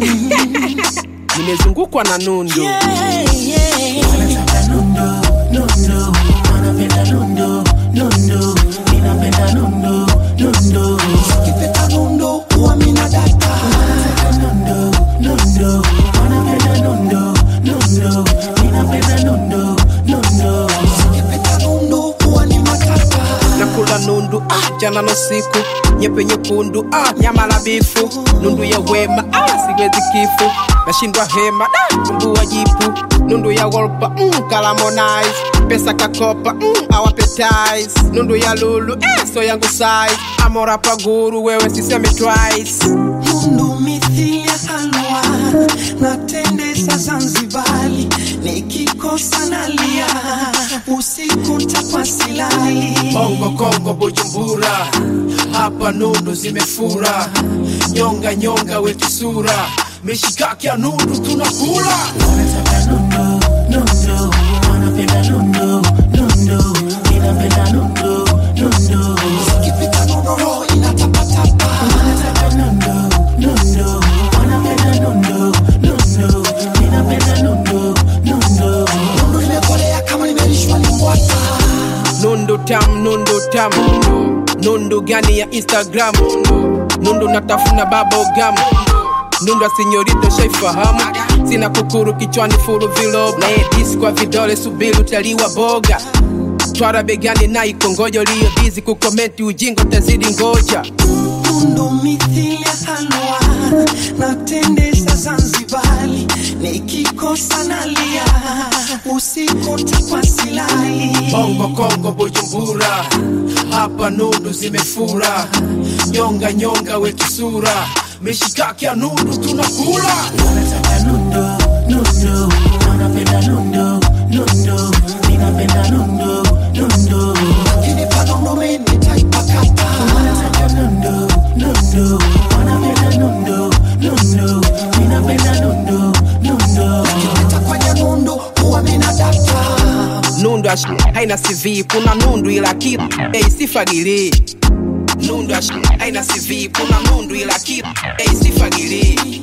nimezungukwa na nundu Yeah, yeah. Wanataka nundu, nundu, wanapenda nundu, nundu, ninapenda nundu, nundu. Ukipeta nundu, huwa mina data. Wanataka nundu, nundu, wanapenda nundu, nundu, ninapenda nundu, nundu. Ukipeta nundu, huwa ni matata. nakula nundu ah, jana na usiku nyepe nyekundu ah, nyama la bifu nundu ya wema ah, siwezi kifu nashindwa hema da tumbua jipu nundu ya wolpa mm, kalamonize pesa kakopa mm, awapetis nundu ya lulu eh, so yangu size amora paguru wewe siseme twice Nundu mithili ya halwa na tende za Zanzibari, nikikosa nalia usiku ntapasilali. Bongo Kongo Bujumbura, hapa nundu zimefura, nyonga nyonga wetu sura, mishikaki ya nundu tunakula. Wanataka nundu, nundu, wanapenda nundu, nundu, ninapenda nundu, nundu. Ukipita nundu roho inatapatapa. Wanataka nundu, nundu, wanapenda nundu, nundu, ninapenda nundu, nundu. Nundu limekolea kama limelishwa limbwata. Nundu tam, nundu tam, nundu gani ya Instagram, nundu natafuna bubblegum nundu asinyorito shaifahamu sina kukuru kichwani furu vilob na edisi kwa vidole subiri utaliwa boga twara begani na ikongojo liyo dizi kukomenti ujingo tazidi ngoja Nundu mithili ya halwa na tende za Zanzibari, nikikosa nalia usiku ntapasilali. Bongo Kongo Bujumbura, hapa nundu zimefura, nyonga nyonga wetu sura, mishikaki ya nundu tunakula. Wanataka nundu, nundu, wanapenda nundu, nundu, ninapenda nundu, nundu. Ukinipa nundu mimi nitaipakata. Wanataka nundu, nundu, wanapenda nundu, nundu, ninapenda nundu, nundu. Ukipita kwenye nundu huwa mina data. Nundu ash haina CV, kuna nundu ila kitu hey, sifagili. Nundu ash haina CV, kuna nundu ila kitu hey, sifagili.